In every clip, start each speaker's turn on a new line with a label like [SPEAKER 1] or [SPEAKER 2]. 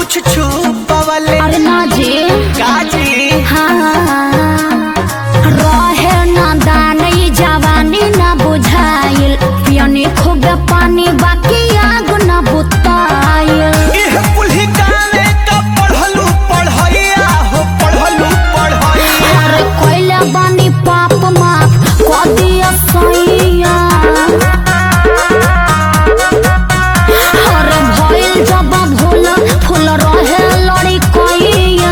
[SPEAKER 1] कुछ छुपवले
[SPEAKER 2] अरे ना जी
[SPEAKER 1] काजी
[SPEAKER 2] हाँ रहे ना दान ई जवानी ना बुझाइल पियनी खूब पानी बाकी आग ना बुताइल
[SPEAKER 1] इह पुल्ही गाने का पढ़लू पढ़ैया हो पढ़लू पढ़ैया
[SPEAKER 2] अरे कोइला बानी पाप माफ कर दिया सैया अरे भइल जब भूल फूल रहे लड़ी कोइया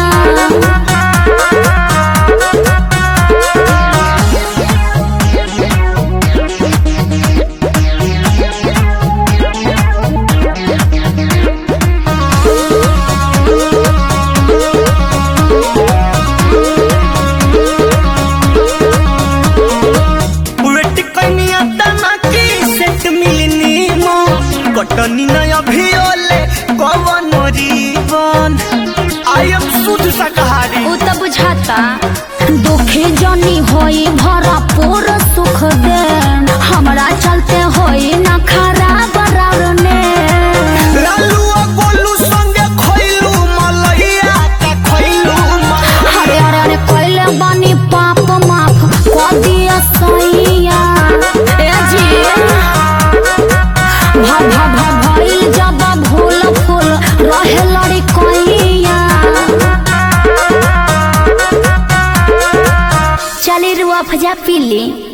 [SPEAKER 1] वेट कनिया तना की सेट मिलनी मो कटनी न अभियोले कवन जीवन आई एम शुद्ध शाकाहारी
[SPEAKER 2] उ त बुझाता दुखी जनी होई भरपूर सुख दे हमरा चलते होई ना खराब रावने
[SPEAKER 1] लालू आ गोलू संगे खइलू मलैया का खइलू मलैया
[SPEAKER 2] अरे अरे अरे कोइले बानी पाप माफ कर दिया सैया ए जी भा भा भा भइल जब भूल फूल रहे लड़ी कोइया चली रुआ फजा पीली